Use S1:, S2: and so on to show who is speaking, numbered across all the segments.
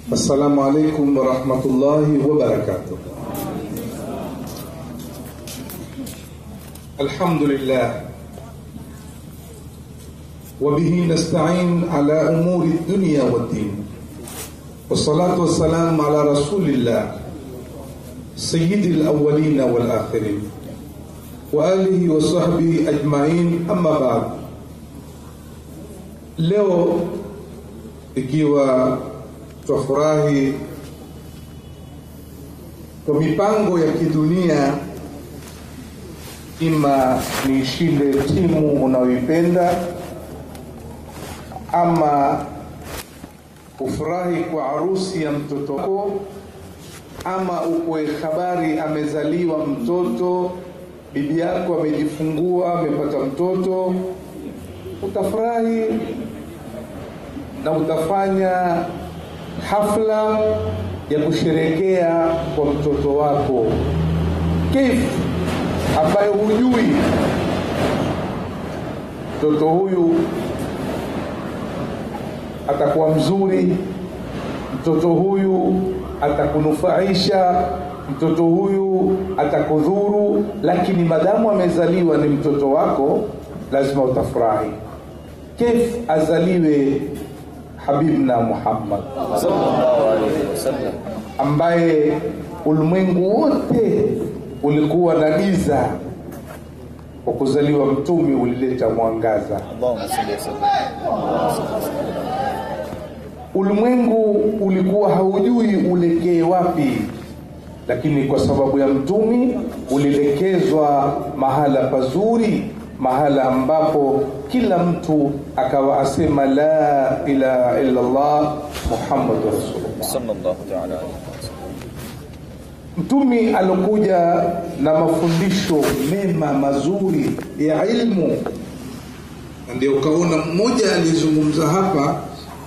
S1: السلام عليكم ورحمة الله وبركاته الحمد لله وبه نستعين على أمور الدنيا والدين والصلاة والسلام على رسول الله سيد الأولين والآخرين وآله وصحبه أجمعين أما بعد leo ikiwa twafurahi kwa mipango ya kidunia ima niishinde timu unayoipenda ama ufurahi kwa harusi ya mtoto wako ama ukwe habari amezaliwa mtoto bibi yako amejifungua amepata mtoto utafurahi na utafanya hafla ya kusherekea kwa mtoto wako kif ambayo hujui mtoto huyu atakuwa mzuri mtoto huyu atakunufaisha mtoto huyu atakudhuru lakini madamu amezaliwa ni mtoto wako lazima utafurahi kif azaliwe habibna muhammad
S2: sallallahu alaihi wasallam
S1: ambaye ulimwengu wote ulikuwa na giza kwa kuzaliwa mtumi ulileta mwangaza
S2: Allahumma salli wa sallim
S1: ulimwengu ulikuwa haujui ulekee wapi lakini kwa sababu ya mtumi ulielekezwa mahala pazuri mahala ambapo kila mtu akawa asema la ilaha illa allah muhammadu rasulullah
S2: sallallahu ta'ala alaihi wasallam
S1: mtumi alokuja na mafundisho mema mazuri ya ilmu Na ndio ukaona mmoja aliyezungumza hapa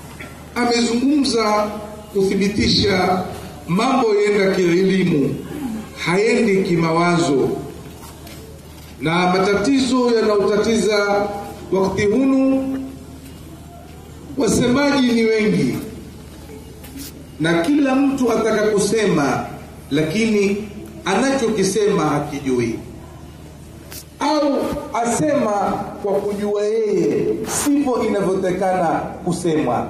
S1: amezungumza kuthibitisha mambo yaenda kielimu haendi kimawazo na matatizo yanaotatiza wakati hunu wasemaji ni wengi na kila mtu ataka kusema lakini anachokisema hakijui au asema kwa kujua yeye sivyo inavyotekana kusemwa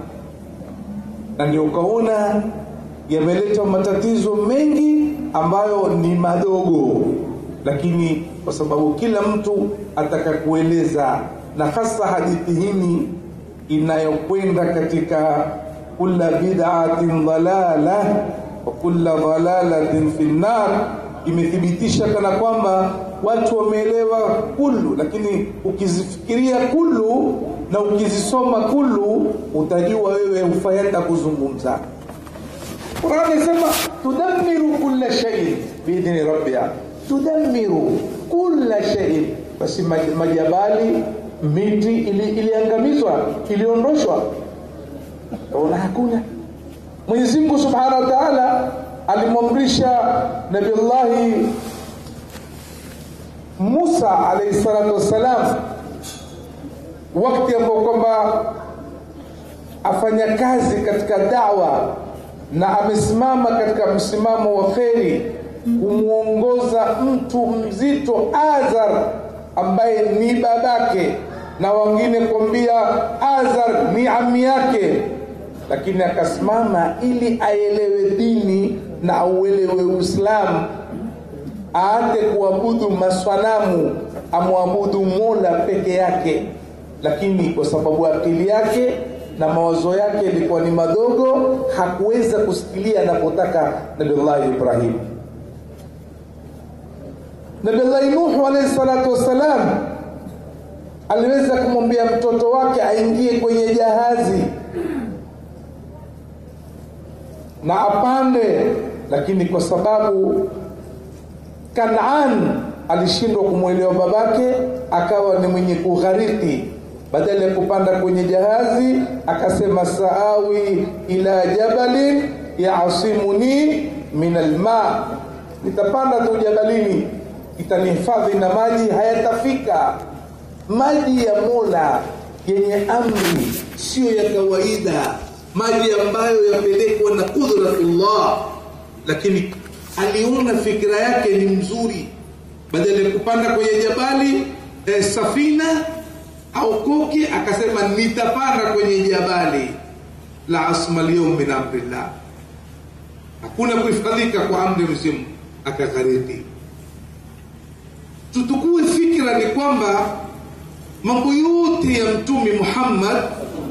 S1: na ndio ukaona yameleta matatizo mengi ambayo ni madogo lakini kwa sababu kila mtu ataka kueleza na hasa hadithi hini inayokwenda katika kula bid'atin dalala wa kula dalalatin fi nnar imethibitisha kana kwamba watu wameelewa kullu lakini ukizifikiria kullu na ukizisoma kullu utajua wewe hufaenda kuzungumza Qur'an inasema tudammiru kulla shay'in biidhni rabbiha tudammiru kulla shay'in basi maj- majabali miti ili, iliangamizwa iliondoshwa ona hakuna Mwenyezi Mungu Subhanahu wa Ta'ala alimwamrisha Nabiullahi Musa alayhi salatu wassalam wakati ambao kwamba afanya kazi katika dawa na amesimama katika msimamo wa kheri kumwongoza mtu mzito Azar ambaye ni babake na wengine kuambia Azar ni ami yake lakini akasimama ili aelewe dini na auelewe Uislamu aate kuabudu maswanamu amwabudu Mola peke yake lakini kwa sababu akili yake na mawazo yake ilikuwa ni madogo hakuweza kusikilia anapotaka Nabiullahi Ibrahim Nabiullahi Nuhu alayhi salatu wassalam aliweza kumwambia mtoto wake aingie kwenye jahazi na apande lakini kwa sababu Kanaan alishindwa kumwelewa babake akawa ni mwenye kughariki badala ya kupanda kwenye jahazi akasema saawi ila jabalin yasimuni min alma nitapanda tu jabalini itanihifadhi na maji hayatafika maji ya mola yenye amri siyo ya kawaida maji ambayo yapelekwa na qudratullah lakini aliona fikira yake ni mzuri badala ya kupanda kwenye jabali eh, safina au koki akasema nitapanda kwenye jabali la asma lyaum min amrillah hakuna kuhifadhika kwa amri mzimu akaghariki tutukue fikra ni kwamba mambo yote ya mtume Muhammad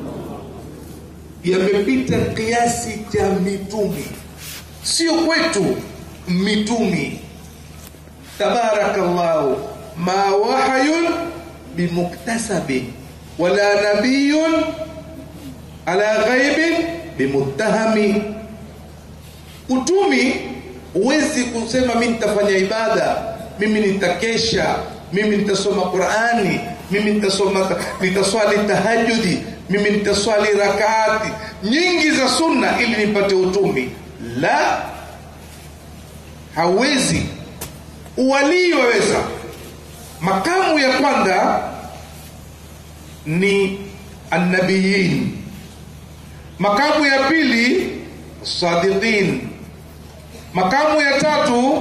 S1: yamepita kiasi cha mitumi, sio kwetu mitumi. Tabarakallahu ma wahayun bimuktasabin wala nabiyun ala ghaibin bimuttahami. Utumi huwezi kusema mimi nitafanya ibada, mimi nitakesha, mimi nitasoma Qurani, mimi nitasoma nitaswali tahajudi, mimi nitaswali rakaati nyingi za sunna ili nipate utumi. La, hauwezi. Uwalii waweza. Makamu ya kwanza ni annabiyin, makamu ya pili sadiqin, makamu ya tatu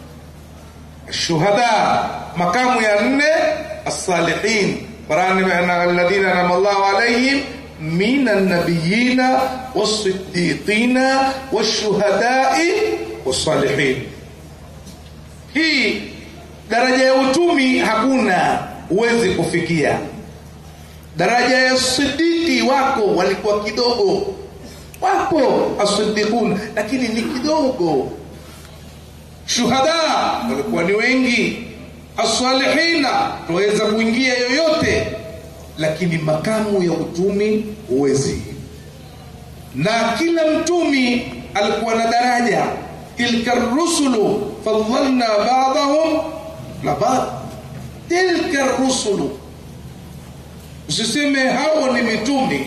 S1: shuhada, makamu ya nne الصالحين الذين انعم الله عليهم من النبيين والصديقين والشهداء والصالحين hii daraja ya utumi hakuna huwezi kufikia daraja ya sidiki wako walikuwa kidogo wapo asidikun lakini ni kidogo shuhada walikuwa ni wengi asalihina tuweza kuingia yoyote lakini makamu ya utumi huwezi na kila mtumi alikuwa na daraja tilka rusulu faddalna ba'dahum la ba'd tilka rusulu usiseme hao ni mitumi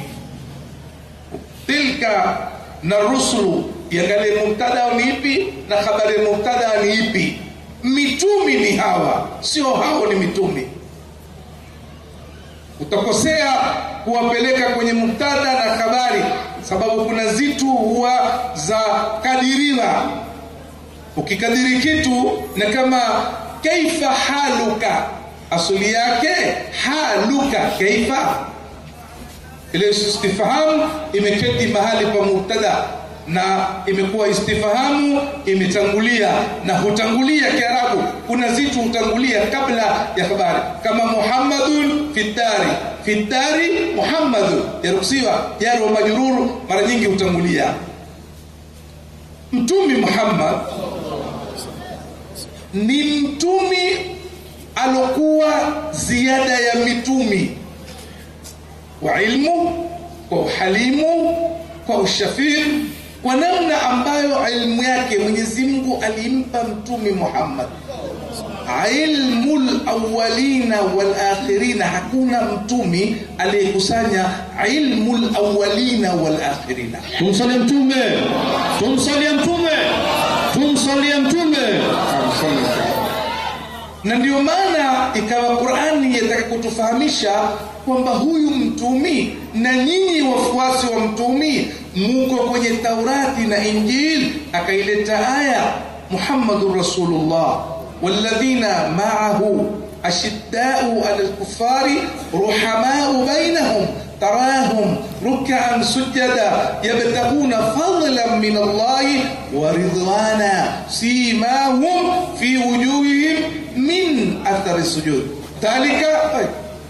S1: tilka na rusulu iangalie mubtada ni ipi na habari mubtada ni ipi mitumi ni hawa sio hao ni mitumi utakosea kuwapeleka kwenye mubtada na habari sababu kuna zitu huwa za kadiriwa ukikadiri kitu na kama kaifa haluka asuli yake haluka kaifa ile istifhamu imeketi mahali pa mubtada na imekuwa istifahamu imetangulia na hutangulia kiarabu kuna zitu hutangulia kabla ya habari kama muhammadun fitari fitari muhammadun yaruhusiwa jari wa majururu mara nyingi hutangulia mtumi muhammad ni mtumi alokuwa ziada ya mitumi kwa ilmu kwa uhalimu kwa ushafii kwa namna ambayo ilmu yake Mwenyezi Mungu alimpa mtume Muhammad ilmul awwalina wal akhirina. Hakuna mtumi aliyekusanya ilmul awwalina wal akhirina.
S3: Tumsalie Mtume, tumsalie Mtume, tumsalie Mtume.
S1: Na ndio maana ikawa Qur'ani yataka kutufahamisha kwamba huyu mtumi na nyinyi wafuasi wa mtumi muko kwenye Taurati na Injili, akaileta aya Muhammadur Rasulullah walladhina ma'ahu ashiddau 'alal kuffari ruhamau bainahum تراهم ركعا سجدا يبتغون فضلا من الله ورضوانا سيماهم في وجوههم من اثر السجود ذلك طيب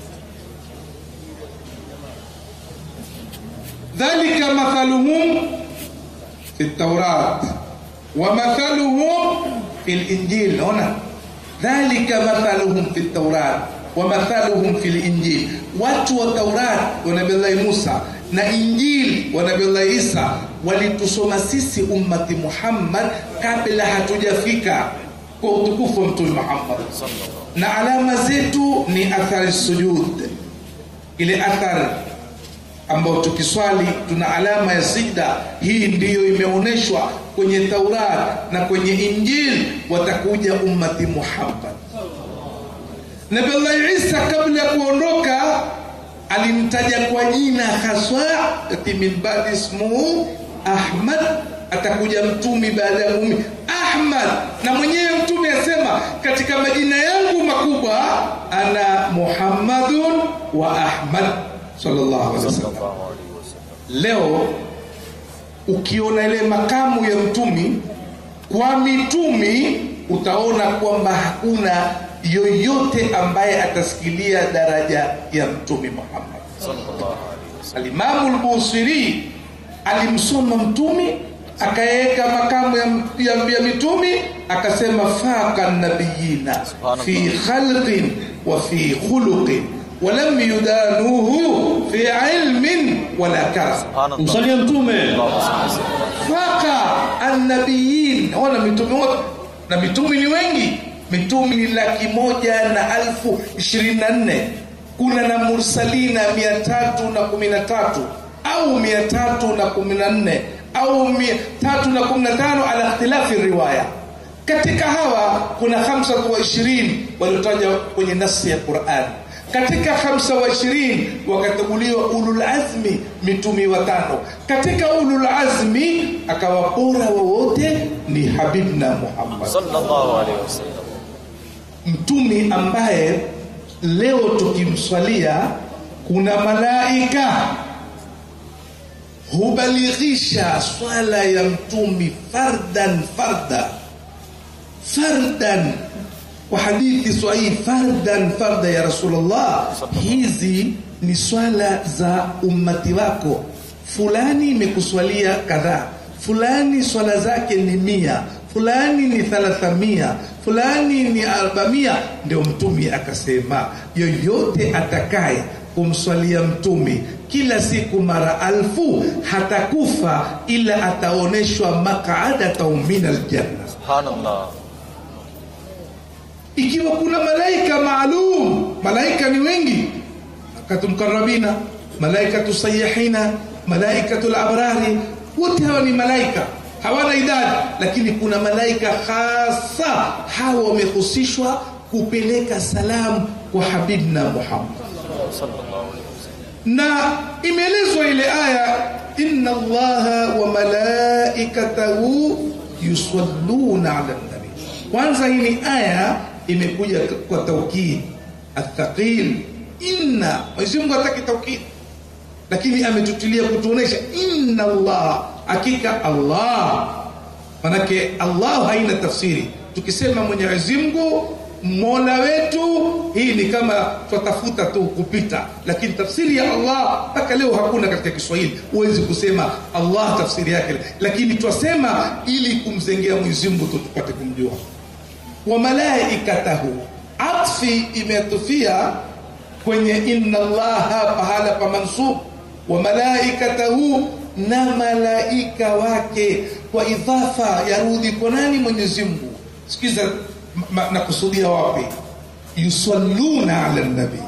S1: ذلك مثلهم في التوراة ومثلهم في الإنجيل هنا ذلك مثلهم في التوراة ومثلهم في الإنجيل watu wa Taurat wa Nabii Musa na Injili wa Nabii Isa walitusoma sisi ummati Muhammad kabla hatujafika kwa utukufu wa Mtume Muhammad, na alama zetu ni athari sujud, ile athari ambayo tukiswali tuna alama ya sijda. Hii ndiyo imeonyeshwa kwenye Taurat na kwenye Injili, watakuja ummati Muhammad. Nabii Isa kabla ya kuondoka alimtaja kwa jina haswa ati min ba'di ismuhu Ahmad atakuja mtumi baada ya mumi Ahmad na mwenyewe mtume asema katika majina yangu makubwa ana Muhammadun wa Ahmad sallallahu alaihi wasallam
S2: sallallahu alaihi wasallam
S1: leo ukiona ile makamu ya mtumi kwa mitumi utaona kwamba hakuna yoyote ambaye atasikilia daraja ya mtumi Muhammad
S2: sallallahu alaihi wasallam
S1: Alimamu al-Busiri alimsoma mtumi akaweka makamu ya, ya, ya mitumi akasema faqa nabiyina
S2: Subhanallah.
S1: fi khalqin wa fi khuluqin walam yudanuhu fi ilmin wala karam
S2: subhanallah
S3: Tumsalie Mtume.
S2: Allahumma salli sallam
S1: faqa annabiyin wana mitume wote na mitume ni wengi mitume ni laki moja na alfu ishirini na nne kuna na mursalina mia tatu na kumi na tatu au mia tatu na kumi na nne au mia tatu na kumi na tano ala ikhtilafi riwaya katika hawa kuna hamsatu wa ishirini waliotajwa kwenye nasi ya Qur'an katika hamsa wa ishirini wakachaguliwa ulul azmi mitumi watano katika ulul azmi akawa bora wa wote ni habibna Muhammad
S2: sallallahu alaihi wasallam
S1: mtumi ambaye leo tukimswalia kuna malaika hubalighisha swala ya mtumi fardan farda fardan kwa hadithi sahihi fardan farda ya rasulullah hizi ni swala za ummati wako fulani imekuswalia kadhaa fulani swala zake ni mia fulani ni thalathamia fulani ni arbamia ndio mtumi akasema yoyote atakaye kumswalia mtumi kila siku mara alfu hatakufa ila ataoneshwa maqaadatan min aljanna
S2: subhanallah
S1: ikiwa kuna malaika maalum malaika ni wengi malaikatu mkarabina malaikatu sayihina malaikatu labrari wote hawa ni malaika hawana idadi lakini kuna malaika hasa hawa wamehusishwa kupeleka salamu kwa habibna muhammad
S2: sallallahu alaihi wasallam
S1: na imeelezwa ile aya inna allaha wa malaikatahu yusalluna ala nabi kwanza hii ni aya imekuja kwa taukid athaqil inna Mwenyezi Mungu hataki taukid lakini ametutilia kutuonesha inna allah hakika allah manake allah haina tafsiri tukisema mwenyezi mungu mola wetu hii ni kama twatafuta tu kupita lakini tafsiri ya allah mpaka leo hakuna katika kiswahili huwezi kusema allah tafsiri yake lakini twasema ili kumzengea mwenyezi mungu tu tupate kumjua wa malaikatahu atfi imetufia kwenye inna allaha pahala pa mansub wa malaikatahu na malaika wake kwa idhafa yarudi kwa nani mwenyezi mungu sikiza ma- nakusudia wapi yusalluna ala nabi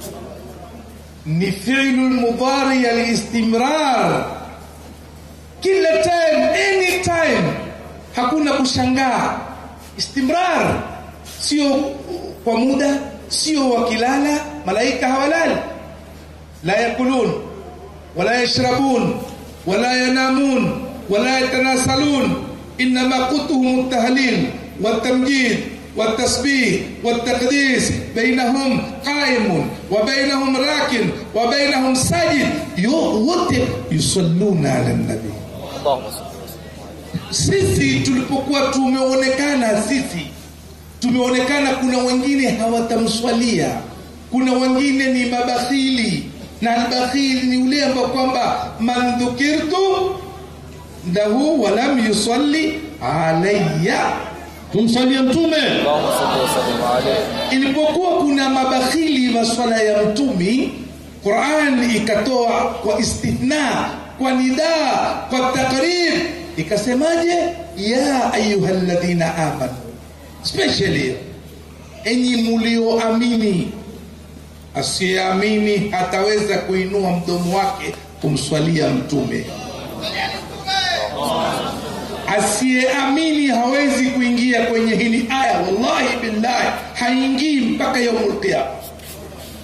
S1: ni fi'lu lmudhari alistimrar kila time any time hakuna kushangaa istimrar sio kwa muda sio wakilala malaika hawalali la yakulun wala yashrabun wala yanamun wala yatanasalun انما قوتهم التهليل والتمجيد والتسبيح والتقديس بينهم قائم وبينهم راكن وبينهم ساجد yote yusalluna ala nabii
S2: Allahumma salli wa sallim.
S1: sisi tulipokuwa tumeonekana sisi tumeonekana kuna wengine hawatamswalia kuna wengine ni mabakhili na albakhili ni ule ambao kwamba man dhukirtu lahu walam yusalli alayya
S3: tumsalie mtume
S2: Allahumma salli wa sallim alayhi.
S1: ilipokuwa kuna mabakhili maswala ya mtumi Qur'an ikatoa kwa istithna kwa nidaa kwa takrib ikasemaje ya ayyuhalladhina amanu especially enyi mulioamini asiyeamini hataweza kuinua mdomo wake kumswalia mtume asiyeamini hawezi kuingia kwenye hili aya wallahi billahi haingii mpaka yaumul qiyama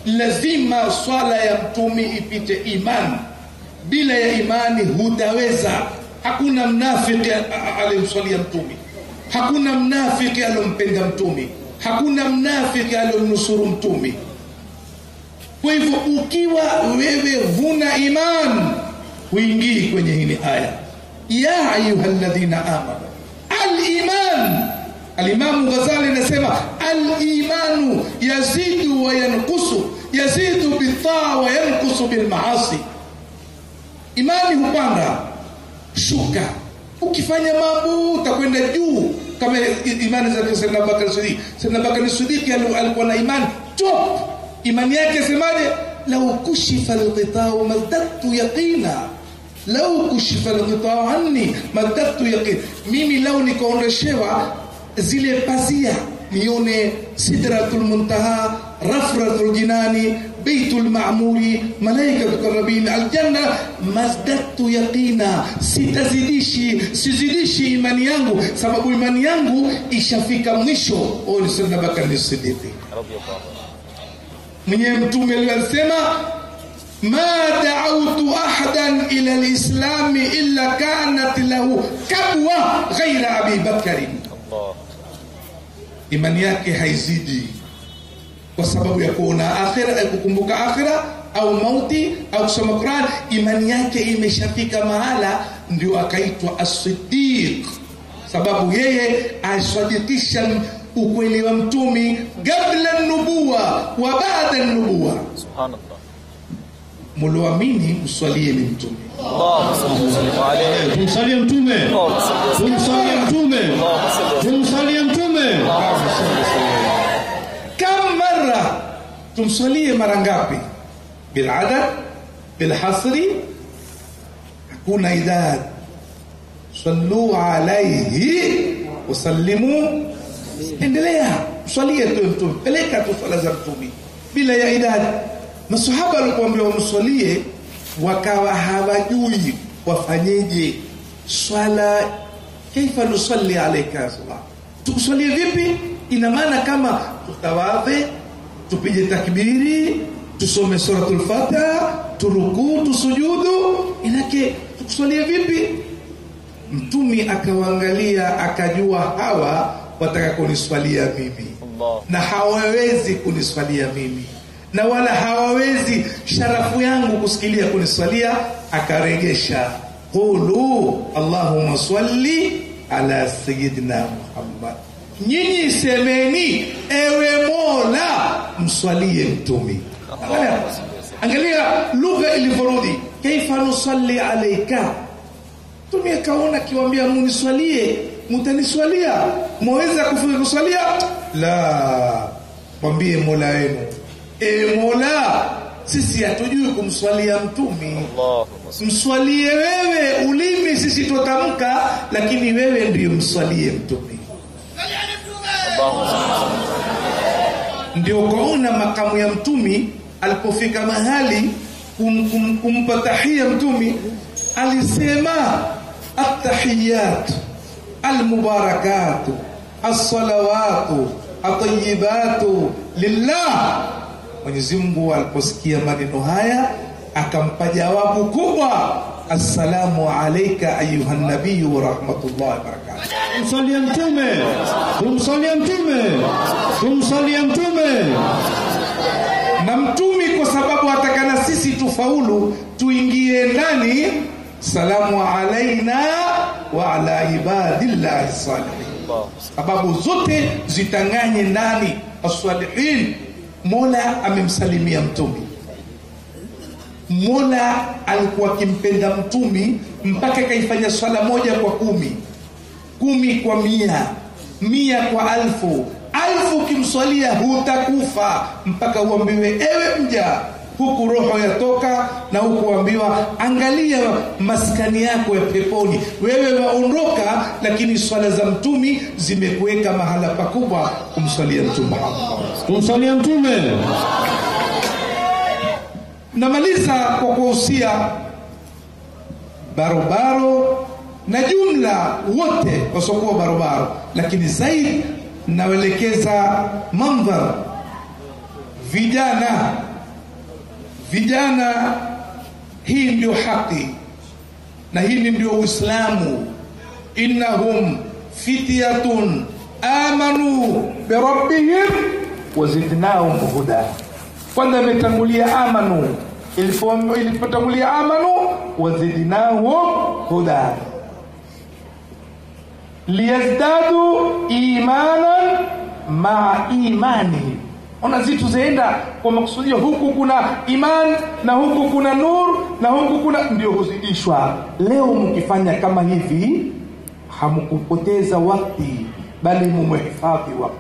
S1: lazima swala ya mtumi ipite imani bila ya imani hutaweza hakuna mnafiki aliyemswalia mtumi hakuna mnafiki aliyompenda mtumi hakuna mnafiki aliyomnusuru mtumi kwa hivyo ukiwa wewe huna iman huingii kwenye hili aya ya ayuha ladhina amanu aliman alimamu ghazali anasema alimanu yazidu wa yankusu yazidu bitaa wa yankusu bilmaasi imani hupanda shuka ukifanya mambo utakwenda juu kama imani za Sayyidina Bakar Siddiq Sayyidina Bakar Siddiq alikuwa na imani top imani yake semaje lau kushifa alghitau mazdadtu yaqina lau kushifa alghitau anni mazdadtu yaqin mimi lau nikaondoshewa zile pazia nione sidratul muntaha rafratul jinani beitul ma'muri malaikatu karabin aljanna mazdadtu yaqina sitazidishi sizidishi imani yangu sababu imani yangu ishafika mwisho huyo Sayyidina Bakar Siddiq
S2: radiyallahu anhu
S1: mwenyewe mtume alisema ma da'awtu ahadan ila alislami illa kanat lahu kabwa ghaira abi bakari
S2: Allah
S1: imani yake haizidi kwa sababu ya kuona akhira ya kukumbuka akhira au mauti au kusoma Qur'an imani yake imeshafika mahala ndio akaitwa as-siddiq sababu yeye asadikisha ukweli wa mtumi kabla nubuwa wa baada nubuwa
S2: subhanallah
S1: mulioamini mswalie ni mtume
S2: Allahumma salli wa sallim alayhi
S3: tumsalie mtume
S2: Allahumma salli wa sallim
S3: tumsalie mtume
S2: Allahumma salli wa sallim
S3: tumsalie mtume
S1: كم مرة tumswalie mara ngapi biladad bilhasri hakuna idad sallu alaihi wasallimu endelea mswalie tu mtume peleka tu swala za mtume bila ya idad masahaba walikuambia wamswalie wakawa hawajui wafanyeje swala kaifa nusalli alaika ya salah tukuswalie vipi ina maana kama tutawadhe tupige takbiri tusome suratul fatiha turukuu tusujudu inake tukuswalie vipi mtumi akawaangalia akajua hawa wataka kuniswalia mimi
S2: Allah
S1: na hawawezi kuniswalia mimi na wala hawawezi sharafu yangu kusikilia kuniswalia akaregesha qulu allahumma salli ala sayyidina muhammad nyinyi semeni ewe mola mswalie mtumi angalia, angalia lugha ilivyorudi kaifa nusalli alaika mtume akaona akiwaambia muniswalie mutaniswalia mwaweza kufika kuswalia la mwambie mola wenu e mola sisi hatujui kumswalia mtumi
S2: Allahumma salli
S1: mswalie wewe ulimi sisi tutamka lakini wewe ndiyo mswalie mtumi
S2: Allahumma salli
S1: ndio ukaona makamu ya mtumi alipofika mahali kum, kum, kumpa tahia mtumi alisema attahiyat almubarakatu alsalawatu atayibatu lillah Mwenyezi Mungu aliposikia maneno haya akampa jawabu kubwa assalamu alayka ayuha nabiyu wa rahmatullahi wa barakatuh
S3: tumsalie mtume tumsalie mtume tumsalie mtume
S1: na mtumi kwa sababu atakana sisi tufaulu tuingie ndani salamu alaina wa ala ibadillahi salihin
S2: Allahumma
S1: sababu zote zitanganye ndani asalihin mola amemsalimia mtumi mola alikuwa akimpenda mtumi mpaka kaifanya swala moja kwa kumi kumi kwa mia mia kwa alfu alfu ukimswalia hutakufa mpaka uambiwe ewe mja huku roho yatoka na huku uambiwa angalia maskani yako ya peponi wewe waondoka lakini swala za mtumi zimekuweka mahala pakubwa kumswalia mtume Muhammad
S3: tumsalie mtume
S1: namaliza kwa kuhusia barobaro na jumla wote wasiokuwa barobaro lakini zaidi nawelekeza mandhar vijana vijana hii ndio haki na hili ndio uislamu innahum fityatun amanu birabbihim wazidnahum huda kwanza imetangulia amanu Ilipo- ilipotangulia amanu wazidnahum huda liyazdadu imanan maa imani ona zitu zaenda kwa makusudio huku kuna iman na huku kuna nur na huku kuna ndio huzidishwa leo mkifanya kama hivi hamkupoteza wakti bali mumehifadhi wakti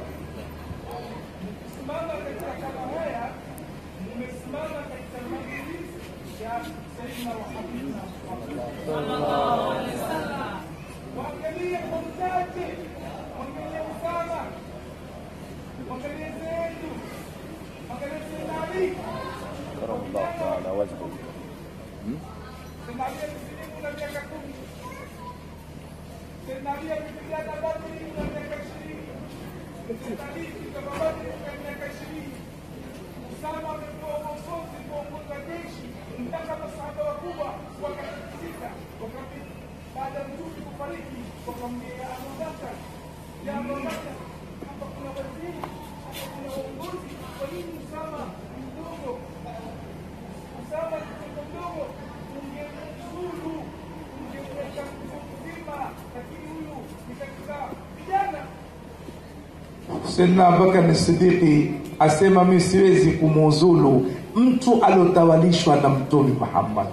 S4: Mwangalie Mumtaji, mwangalie Usama, mwangalie Zaidu, mwangalie Sayyidina Ali.
S2: كرم الله تعالى وجهه
S4: Sayyidina Ali alisilimu na miaka kumi. Sayyidina Ali alipigana Badri na miaka ishirini. Sayyidina Ali kutoka Badri na miaka ishirini. Usama amepewa uongozi kuongoza jeshi mpaka masahaba wakubwa wakatikisika, wakapita baada ya mtume kufariki, wakamwambia Abubakar, ya Abubakar, hapa kuna waziri, hapa kuna uongozi, kwa nini Usama ni mdogo? Usama ni mtoto mdogo, ungemzulu, ungemweka mtu mzima, lakini huyu ni katika vijana
S1: Sayyidina Abubakar Siddiqi asema mi siwezi kumuuzulu mtu aliotawalishwa na Mtume Muhammad.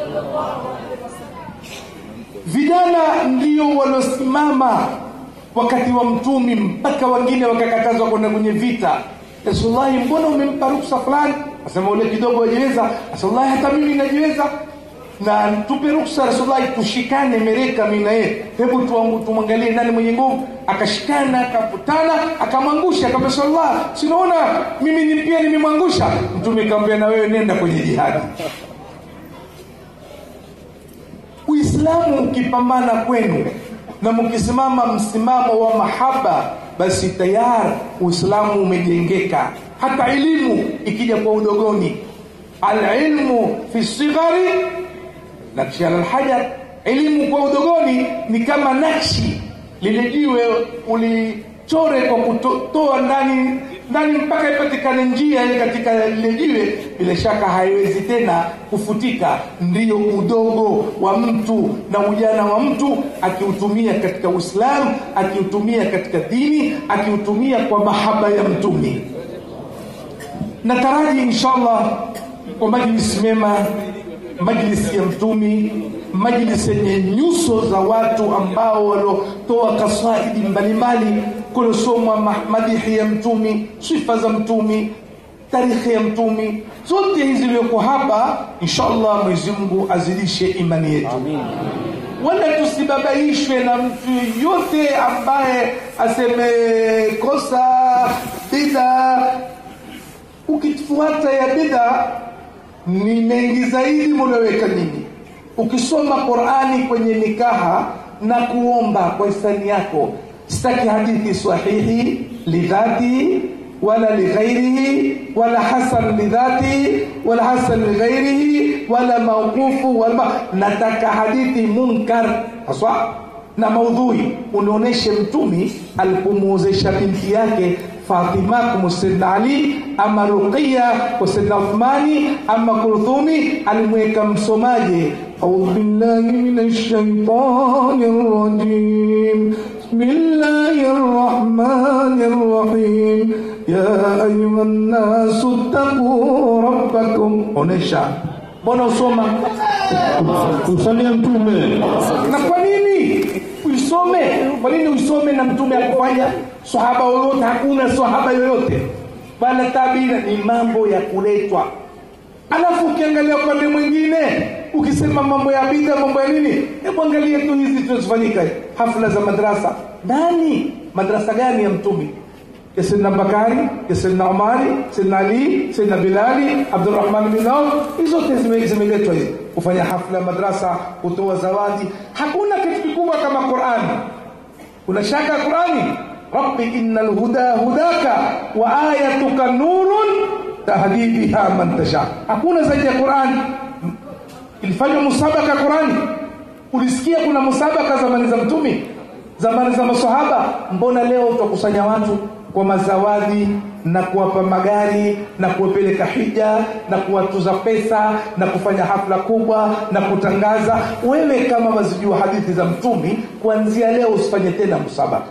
S1: Vijana ndio waliosimama wakati wa Mtume mpaka wengine wakakatazwa kwenda kwenye vita. Rasulullahi, mbona umempa ruksa fulani? Asema ule kidogo wajiweza. Rasulullahi, hata mimi najiweza na tupe ruksa Rasulullahi, tushikane mereka mimi na yeye, hebu tuangu- tumwangalie nani mwenye nguvu. Akashikana, akavutana, akamwangusha. Akamwambia Sallallahu, sinaona mimi ni pia nimemwangusha. Mtume akamwambia na wewe nenda kwenye jihadi. Uislamu ukipambana kwenu na mkisimama msimamo wa mahaba, basi tayari Uislamu umejengeka. Hata elimu ikija kwa udogoni, alilmu fi sighari nakshi ala alhajar, elimu kwa udogoni ni kama nakshi, lile jiwe ulichore kwa kutoa ndani ndani mpaka ipatikane njia ile katika lile jiwe, bila shaka haiwezi tena kufutika. Ndiyo udogo wa mtu na ujana wa mtu akiutumia katika Uislamu, akiutumia katika dini, akiutumia kwa mahaba ya Mtume. Nataraji inshallah kwa majlisi mema, majlisi ya Mtumi, majlisi yenye nyuso za watu ambao waliotoa kasaidi mbalimbali kuliosomwa ma- madihi ya Mtumi, sifa za Mtumi, tarikhi ya Mtumi, zote hizi zilizoko hapa, inshallah Mwenyezi Mungu azidishe imani yetu wala tusibabaishwe na mtu yote ambaye asemekosa bida ukifuata ya bid'a ni mengi zaidi munaweka nyinyi ukisoma qurani kwenye nikaha na kuomba kwa hisani yako sitaki hadithi sahihi lidhati wala lighairihi wala hasan lidhati wala hasan lighairihi wala mauqufu wala ma- nataka hadithi munkar haswa na maudhui unaoneshe mtumi alipomuozesha binti yake Fatima kwa Sayyidina Ali ama Ruqayya kwa Sayyidina Uthmani ama Kulthumi alimweka msomaje أعوذ بالله من الشيطان الرجيم بسم الله الرحمن الرحيم يا أيها الناس اتقوا ربكم onesha mbona usoma
S3: Kumsalia Mtume.
S1: na kwa nini uisome kwa nini uisome na mtume akufanya sahaba yoyote hakuna sahaba yoyote bala tabira ni mambo ya kuletwa alafu ukiangalia upande mwingine ukisema mambo ya bidha mambo ya nini hebu angalia tu hizi tunazofanyika hafla za madrasa nani madrasa gani ya mtume ya Sayyidina Bakari, ya Sayyidina Umari, Sayyidina Ali, Sayyidina Bilali, Abdurrahman bin Auf, hizo zote zime- zimeletwa hizi kufanya hafla ya madrasa, kutoa zawadi. Hakuna kitu kikubwa kama Qur'ani. Una shaka Qur'ani? Rabbi innal huda hudaka wa ayatuka nurun tahdi biha man tasha hakuna zaidi ya Qur'an ilifanywa musabaka ya Qur'ani ulisikia kuna musabaka zamani za mtume zamani za maswahaba mbona leo tutakusanya watu kwa mazawadi na kuwapa magari na kuwapeleka hija na kuwatuza pesa na kufanya hafla kubwa na kutangaza wewe kama wazijua hadithi za mtumi kuanzia leo usifanye tena musabaka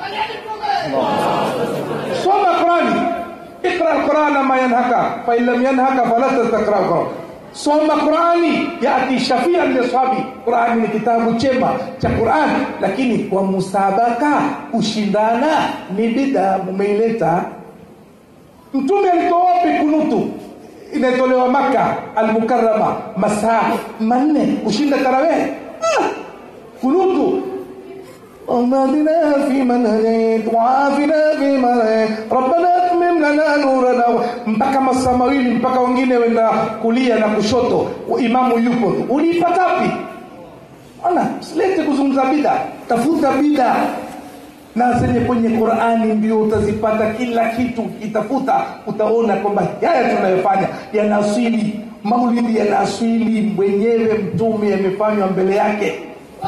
S1: soma qurani ikra alqurana ma yanhaka fa in lam yanhaka fala tastaqra alquran soma qurani yati shafian lishabi qurani ni kitabu chema cha qurani lakini kwa musabaka kushindana ni bida mumeileta mtume alitoa wapi kunutu inatolewa maka almukarama masaa manne kushinda tarawih ah, kunutu اللهم اهدنا فيمن هديت وعافنا فيمن هديت ربنا اتمم لنا نورنا mpaka masaa mawili mpaka wengine wenda kulia na kushoto imamu yupo uliipata wapi ona silete kuzungumza bida tafuta bida na zenye kwenye qurani ndio utazipata kila kitu ukitafuta utaona kwamba haya tunayofanya yana asili maulidi yana asili mwenyewe mtume amefanywa mbele yake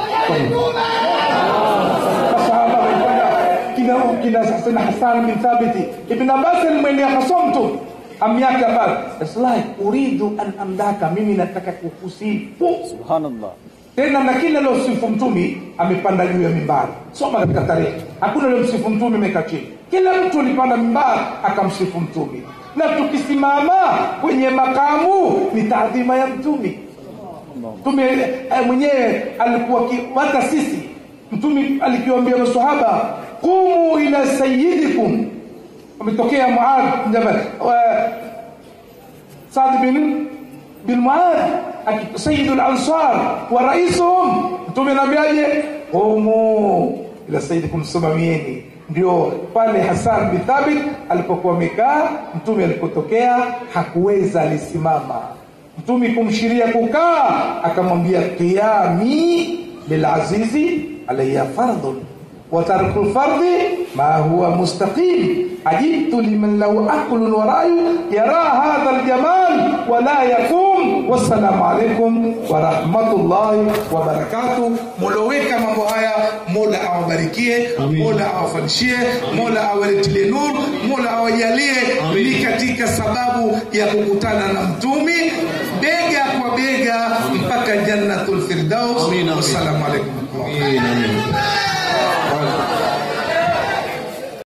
S1: masahaba walifanya kina kina sana Hassan bin Thabit Ibn Abbas mwenye akasomtu am yake Abbas it's like uridu an amdaka mimi nataka kukusifu
S2: Subhanallah.
S1: tena na kila leo sifu mtumi amepanda juu ya mimbari soma katika tarehe hakuna leo msifu mtumi amekaa chini kila mtu alipanda mimbari akamsifu mtumi na tukisimama kwenye makamu ni taadhima ya mtumi mtume eh, mwenyewe alikuwa ki- hata sisi mtume alikiwaambia masahaba qumu ila sayyidikum ametokea Muadh bin Jabal wa- Saad bin bin Muadh aki- sayyidul ansar wa raisuhum mtume anaambiaje qumu ila sayyidikum simamieni ndio pale Hassan bin Thabit alipokuwa amekaa mtume alipotokea hakuweza alisimama mtume kumshiria kukaa akamwambia qiyami lilazizi alayya fardun wa tarku lfardi ma huwa mustaqim ajibtu liman lahu aqlun wa ra'yu yara hadha aljamal wa la yaqum wassalamu alaikum wa rahmatullahi wa barakatuh muloweka mambo haya mola awabarikie mola awafanishie mola awaletilie nur mola awajalie ni katika sababu ya kukutana na mtumi bega kwa bega mpaka jannatul firdaus
S3: Amin, amin.
S1: wassalamu alaikum
S3: Amin, amin.